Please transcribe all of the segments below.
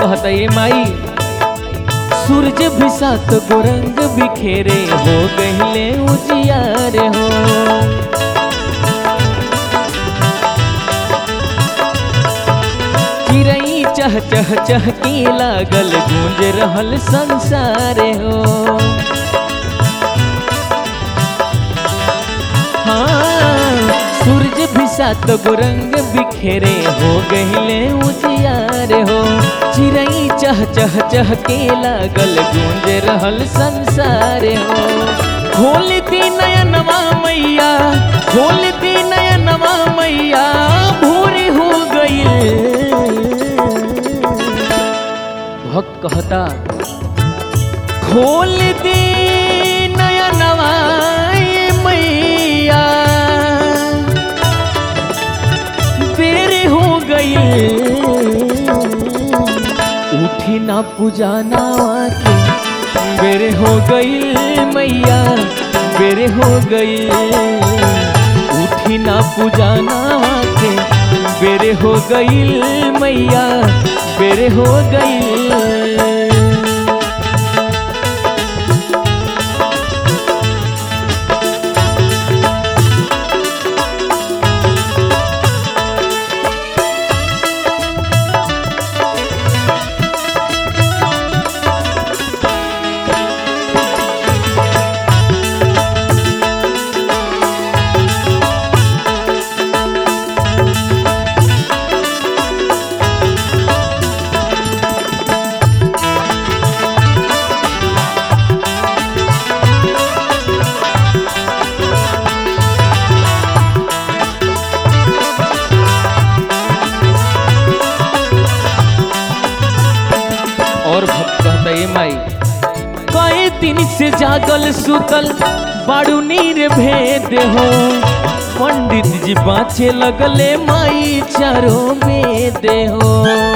कहता ये माई सूरज भी सात गुरंग बिखेरे हो गहिले उजियार हो चिरई चह चह चह की लागल गूंज रहल संसार हो हाँ सूरज भी सात गुरंग बिखेरे हो गहिले उजियार हो चिरई चह चह चह के लागल गूंज रहल संसार हो खोलती नयनवा मैया खोलती नयनवा मैया भूरी हो गई भक्त कहता खोल दी नयनवा ये मैया देर हो गई उठी ना पुजाना के बेरे हो गई मैया बेरे हो गई उठी ना पुजाना के बेरे हो गई मैया बेरे हो गई और भक्त कहता ये माई कई दिन से जागल सुतल बाड़ू नीर भेद हो पंडित जी बाँचे लगले माई चारों वेद हो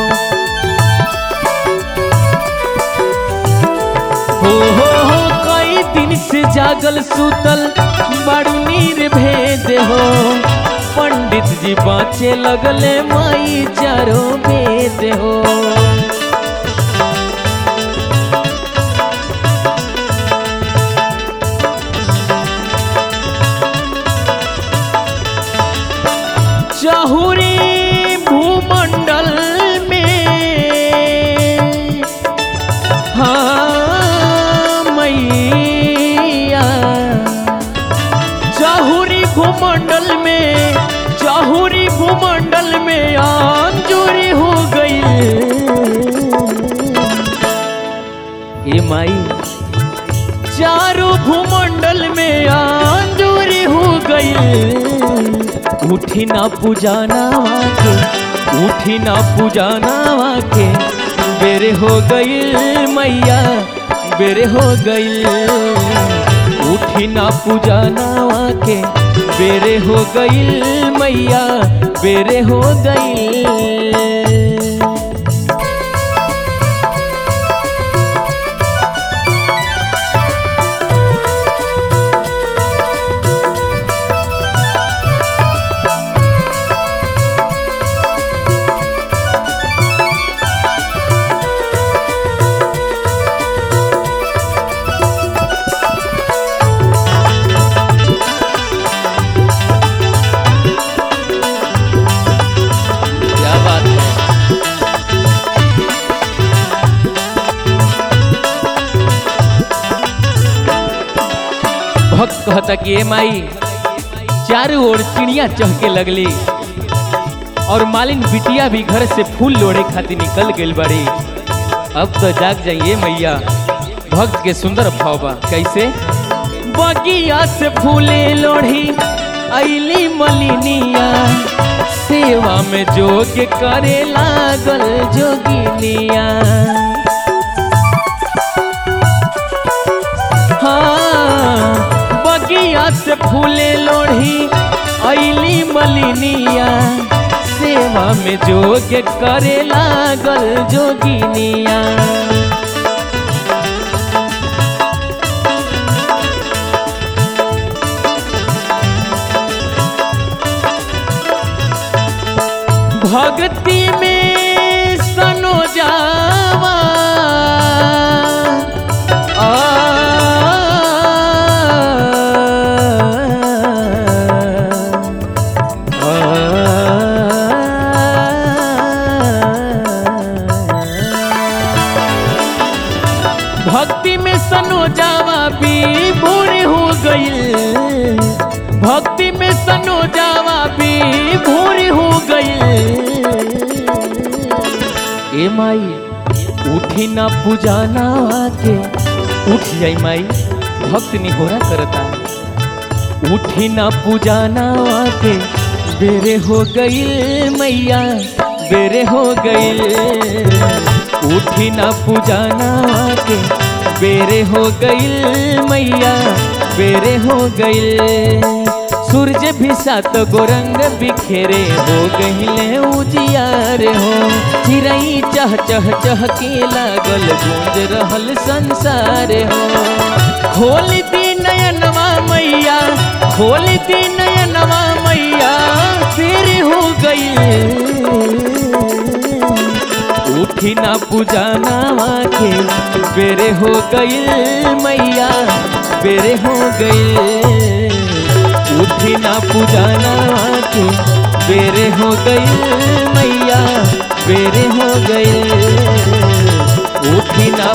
हो हो हो कई दिन से जागल सुतल बाड़ू नीर भेद हो पंडित जी बाँचे लगले माई चारों वेद हो चाहुरी भूमंडल में हाँ मैया चाहुरी भूमंडल में चाहुरी भूमंडल में अंजूरी हो गई ये माई चारों भूमंडल में अंजूरी हो गई उठी ना पुजाना के उठी ना पुजाना के बेरे हो गई मैया बेरे हो गई उठी ना पुजाना के बेरे हो गई मैया बेरे हो गई क्या बात है भक्त कहता कि ए माई चारों ओर चिड़िया चहके लगली और मालिन बिटिया भी घर से फूल लोड़े खातिर निकल गई बड़ी अब तो जाग जाइए मैया भक्त के सुंदर भाव बा कैसे बगिया से फूले लोढ़ी अली मलिनिया सेवा में जोग करे लागल जोगिनिया हाँ बगिया से फूले लोढ़ी अली मलिनिया सेवा में जोग करे लागल जोगिनिया भक्ति में सनोजा ए माई उठी ना पुजाना के उठ जाई माई भक्त निहोरा करता उठी ना पुजाना के बेरे हो गई मैया बेरे हो गई उठी ना पुजाना के बेरे हो गई मैया बेरे हो गई सूरज भी सात गोरंग बिखेरे हो गहिले उजियार हो चिरई चह चह चह के लागल गूंज रहल संसार हो खोल दी नयनवा मैया खोल दी नयनवा मैया फिर हो गई उठी ना पुजाना के बेरे हो गई मैया बेरे हो गई उठी ना पुजाना के बेरे हो गई मैया बेरे हो गई उठी ना